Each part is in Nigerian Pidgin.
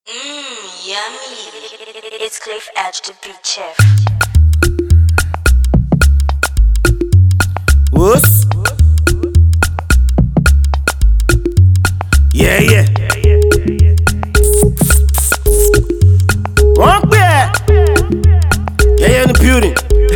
Mmm, yummy. It's Cliff Edge, the beat chef. Whoops. Yeah, yeah. Wọ́n pè ẹ́. Yẹ́yẹ́ ní building.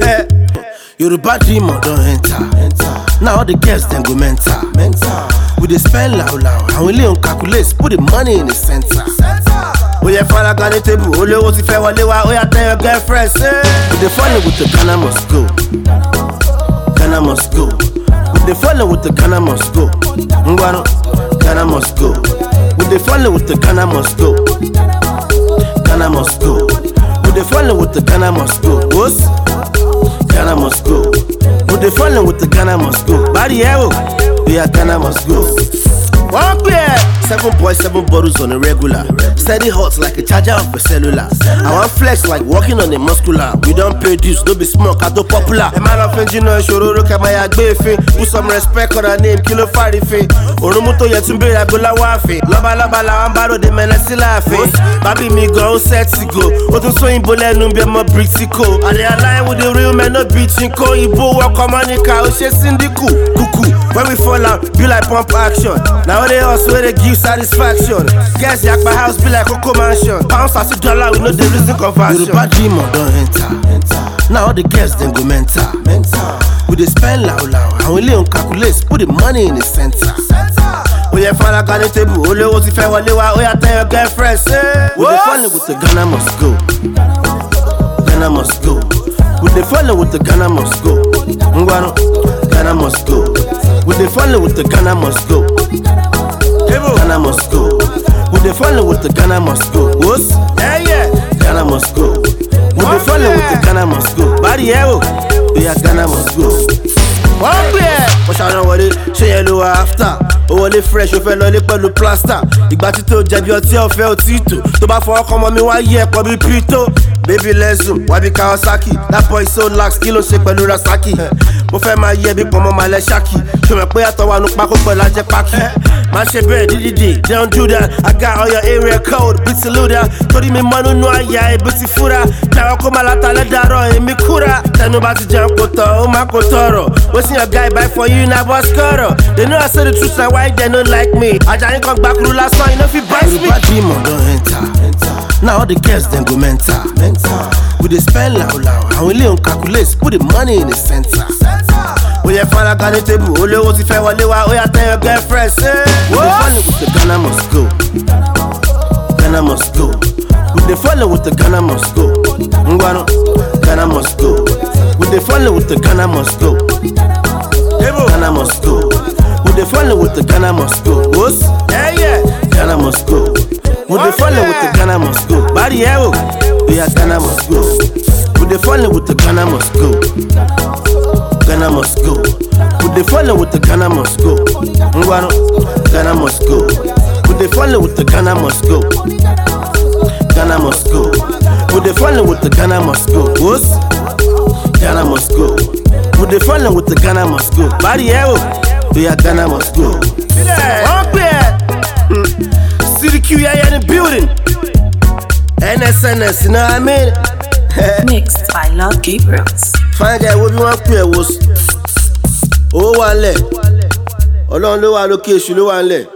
Yorùbá dreamer don enter. Now all the girls dem go mental. We dey spend loud loud. Àwọn ilé ń calculate put the money in the center. Ó yẹ faraga ní tébù, olówó ti fẹ́ wọlé wá, ó yà tell your girlfriend say. We dey follow with the Ghana must go. Ghana must go. We dey follow with the Ghana must go. Ngwanu, Ghana must go. We dey follow with the Ghana must go. Ghana must go. We dey follow with the Ghana must go. Wos? Ghana must go. We dey follow with the Ghana must go. Bari ẹ o, we are Ghana must go. Wọ́n pè ẹ́. Seven point seven bottles on a regular. Steady hot like a charger of a cellular. I wan flex like walking on a muscular. We don pay dues, no be small, ká tó popular. Ẹ má lọ fi jìnnà ìṣòro rókè máa yà gbé èéfín. Put some respect on her name, kí ló fàrífín? Òrùnmú tó yẹ tún béèrè agbóláwọ̀ àfin. Lọ́balọ́ba làwọn bá ròde mẹ́lẹ́ sí láàfin. Bábí mi gan ó sẹ́ẹ̀tì go. Ó tún sún ìbò lẹ́nu bí ọmọ Britico. Àlẹ́ aláì with the real men no be chinko. Ìbò wọkọ̀ mọ́níkà ó ṣe síndíkù. Kùkù when we fall out be like pump action. Na only us wey dey give satisfaction. Guess yakpa house be like Coco mansion. Pounds as dollar we no dey reason conversion. Yorùbá dreamer don enter. Now all the girls dem go mental. We dey spend loud loud. Àwọn ilé ń calculate put the money in the center. Ó yẹ faraga ní tébù, olówó ti fẹ́ wọlé wá, ó yà tell your girlfriend say. We dey follow with the Ghana must go. Ghana must go. We dey follow with the Ghana must go. Ngwanu, Ghana must go. We dey follow with the Ghana must go. Ghana must go. We dey follow with the Ghana must go. Wos? Yeah, yeah. Ghana must go. We dey follow with the Ghana must go. Bari ẹ o, we are Ghana must go. Wọ́n pè ẹ́. Wọ́n ṣàrán wọlé, ṣé yẹn ló wà after? Ó wọlé fresh, ó fẹ́ lọlé pẹ̀lú plaster. Ìgbà tí tó jẹ̀bi ọtí ọ̀fẹ́ ò tí tò. Tó bá fọwọ́ kọ́ ọmọ mi wá yí ẹ̀pọ̀ bíi pito. Baby lẹ́sùn, wá bí Kawasaki. That boy so lax, kí ló ṣe pẹ̀lú Rasaki? Mo fẹ́ máa yẹ bí pọ̀nmọ́ máa lẹ ṣáàkì. Ṣọmọ pé àtọwọ́ àánú pákó pẹ̀lú ajẹ́ pákí. Má ṣe bẹ́ẹ̀ dídìdì, don't do that. I got all your area code, bí ti lúdà. Torí mi mọ́ nínú àyà ibi ti fúra. Jáwọ́ kó máa látà lẹ́dàárọ̀ èmi kúra. Tẹnu bá ti jẹun kò tọ̀, ó máa kò tọrọ. Wetin your guy buy for you na boss kọ̀rọ̀. They know I say the truth na why they no like me. Ajayi kan gbàkúrú lásán, you no fit bite me. Yorùbá dreamer don enter. Now all the girls dem go mental. We dey spend loud loud. Àwọn ilé ń calculate, put the money in the center. Ó yẹ faraga ní tébù, olówó ti fẹ́ wọlé wá, ó yà tell your girlfriend say. We dey follow with the Ghana must go. Ghana must go. We dey follow with the Ghana must go. Ngwanu, Ghana must go. We dey follow with the Ghana must go. Ghana must go. We dey follow with the Ghana must go. Wos? Yeah, yeah. Ghana must go. We dey follow with the Ghana must go. Bari ẹ o, we are Ghana must go. We dey follow with the Ghana must go. Ghana must go. We dey follow with the Ghana must go. Ngwanu, Ghana must go. We dey follow with the Ghana must go. Ghana must go. We dey follow with the Ghana must go. Wos? Ghana must go. We dey follow with the Ghana must go. Bari ẹ o, we are Ghana must go. Wọ́n pè ẹ́. CDQ yẹyẹ ní building. NSNS, you know what I mean? Mixed by Lord Gabriels. Fine guy, wo bí wọ́n pè ẹ́ wo. Owó wà ń lẹ̀. Ọlọ́run ló wà lókè èṣù ló wà ń lẹ̀.